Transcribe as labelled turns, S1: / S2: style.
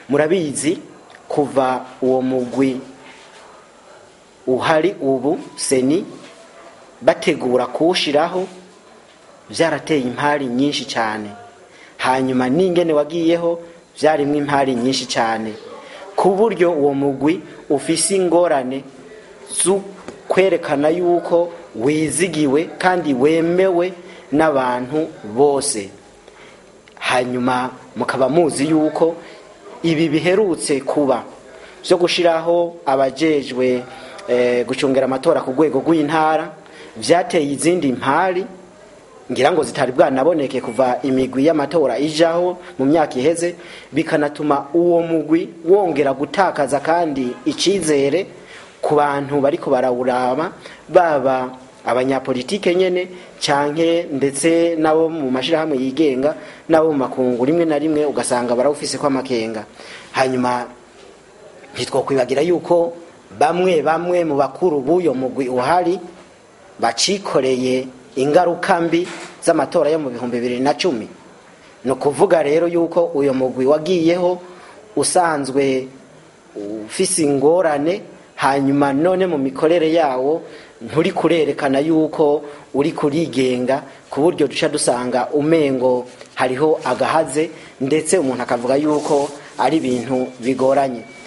S1: murabizi kuva uwo mugwi uhari ubu seni bategura kuwushiraho byarateye impari nyinshi cyane hanyuma n'ingene wagiyeho byarimwo impari nyinshi cyane ku buryo uwo mugwi ufise ingorane zo kwerekana yuko wizigiwe kandi wemewe n'abantu bose hanyuma mukaba muzi yuko ibi biherutse kuba byo gushyiraho abajejwe gucungira amatora ku rwego rw'intara byateye izindi mpari ngira ngo zitari bwanaboneke kuva imigwi y'amatora ijaho mu myaka iheze bikanatuma uwo mugwi wongera gutakaza kandi icyizere ku bantu bari barawuraba baba abanyapolitike nyine cyane ndetse n'abo mu mashyirahamwe yigenga n'abo mu makungu rimwe na rimwe ugasanga barawufise ko amakenga hanyuma ntitwakwibagira yuko bamwe bamwe mu bakuru b'uyo mugwi uhari bacikoreye ingaruka mbi z'amatora yo mu bihumbi bibiri na cumi ni ukuvuga rero yuko uyu mugwi wagiyeho usanzwe ufise ingorane hanyuma none mu mikorere yawo nturi kurerekana yuko uri kurigenga ku buryo duca dusanga umengo hariho agahaze ndetse umuntu akavuga yuko ari ibintu bigoranye